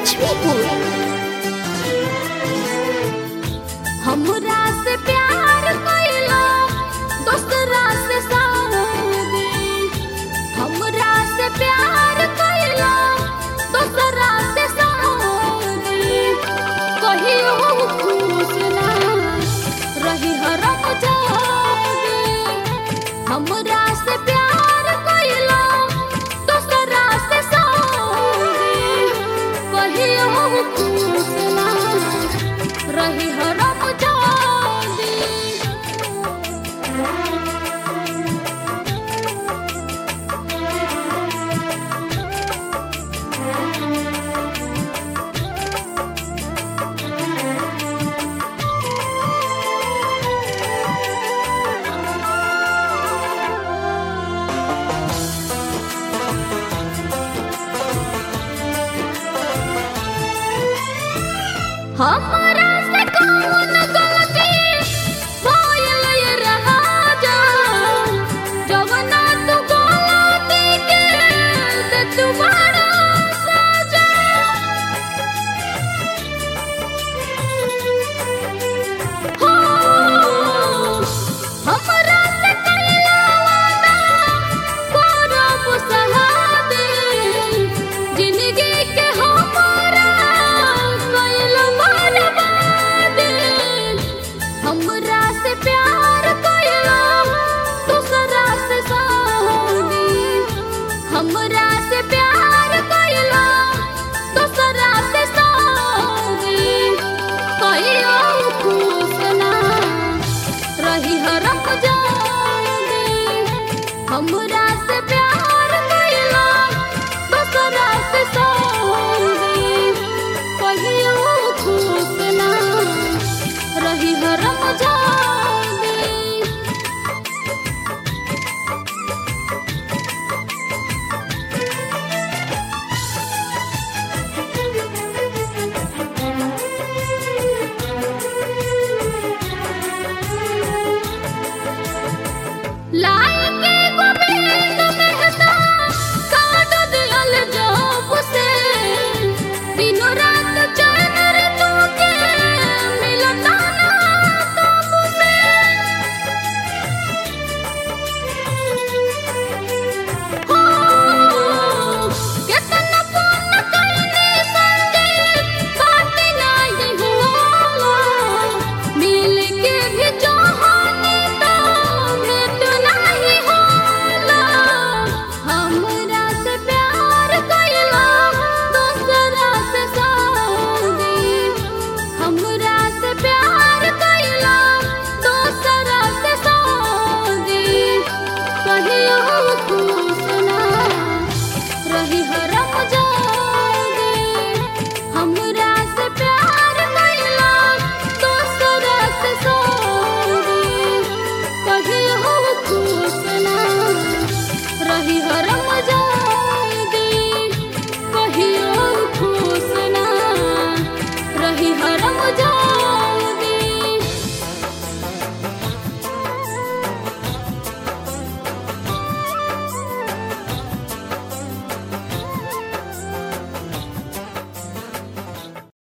लक्ष्मीपुर हमरा से प्यार कइला दोसरा से शादी हमरा से प्यार कइला दोसरा से शादी कहियो खुश ना रही हरम जादी हमरा से प्यार कइला दोसरा से शादी कहियो खुश ना रही हरम जादी हमरा से कौन गलती भइल ये राजा जवना तू गलती के दे तुम्हारा सजा हो हमरा से कइला वादा करब सहादे जिंदगी के हमारा कइल बर्बादे हमरा से प्यार कइला दूसरा से शादी हमरा से प्यार कइला दूसरा से शादी कहियो खुश ना रही हरम जादी हमरा